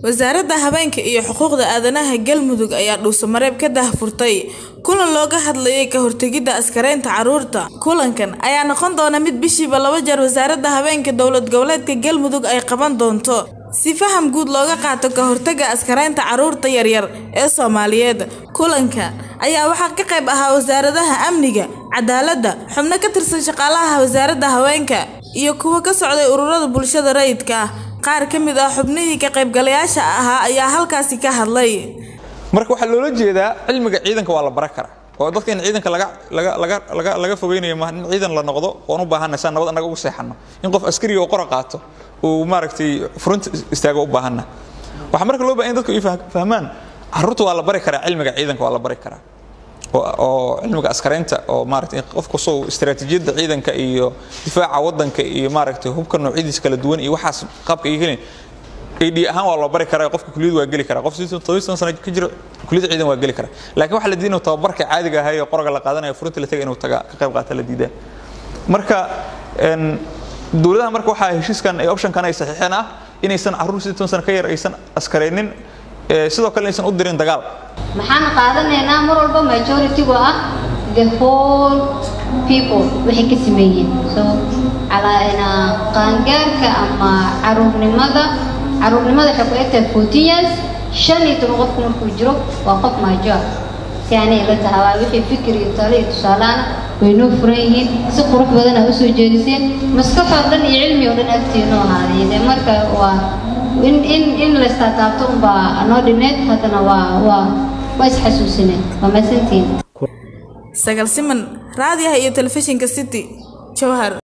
Wasaaradda Haweenka iyo Xuquuqda Aadanaha Galmudug ayaa dhuusamareeb ka daahfurtay kulan looga hadlayay ka hortagida askaraynta carruurta. Kulankan ayaa noqon doona mid bishiiba laba jeer Wasaaradda Haweenka Dowlad Goboleedka Galmudug ay qaban doonto si faham guud looga qaato ka hortagga askaraynta carruurta yaryar ee Soomaaliyeed. Kulanka ayaa waxaa ka qayb ahaa wasaaradaha amniga, cadaaladda, xubno ka tirsan shaqaalaha wasaaradda haweenka, iyo kuwa ka socday ururada bulshada rayidka ah. Qaar ka mid ah xubnihii ka qaybgalayaasha ahaa ayaa halkaasi ka hadlay. marka waxaa loola jeedaa cilmiga ciidanka waa la baran karaa oo dadka in ciidanka laga laga laga laga laga fogeynayo maaha in ciidan la noqdo oon u baahanay saan nabad annaga ugu seexano in qof askariga oo qora qaato uu maaragtay front istaago u baahana waxaa marka loo baahan in dadku ay fah- fahmaan carruurta waa la bari karaa cilmiga ciidanka waa la bari karaa oo oo cilmiga askaraynta oo maaragtay in qof kastoo istiraatiijiyadda ciidanka iyo difaaca waddanka iyo maaragtay hubka noocyadiisa kala duwan iyo waxaas qaabka ay helin AD ahaan waa loo bari karaa qofka kuliyad waa geli karaa qof sidoo toban sano ka jiro kuliyad ciidan waa geli karaa laakiin waxa la diiday inuu tababarka caadiga ahaa ee qoroga la qaadanayo furinta la tagay inuu taga ka qayb qaata la diidaa marka een dowladaha marka waxaa heshiiskan ee optionkan ay saxiixeen ah inaysan carruur sidii toban sano ka yar aysan askaraynin ee sidoo kale aysan u dirin dagaal maxaan qaadanaynaa mar walba majority-gu ah the whole people waxay ka sameeyeen so calaana qaangaarka ama caruurnimada caruurnimada waxay ku egtahay fourteen years shan iyo toban qofku markuu jiro waa qof major si aanay ila tahay waa wixii fikir iyo talo iyo tusaalaana way noo furan yihiin si qurux badan aa usoo jeediseen maskax oo dhan iyo cilmi oo dhan agtiinoo ahaaday dee marka waa in in in la istaataabto unbaa noo dhineed haddana waa waa waa isxasuusinay waa mahadsantihiin Sagal Siman, raadiyaha iyo telefishinka City, Jowhar.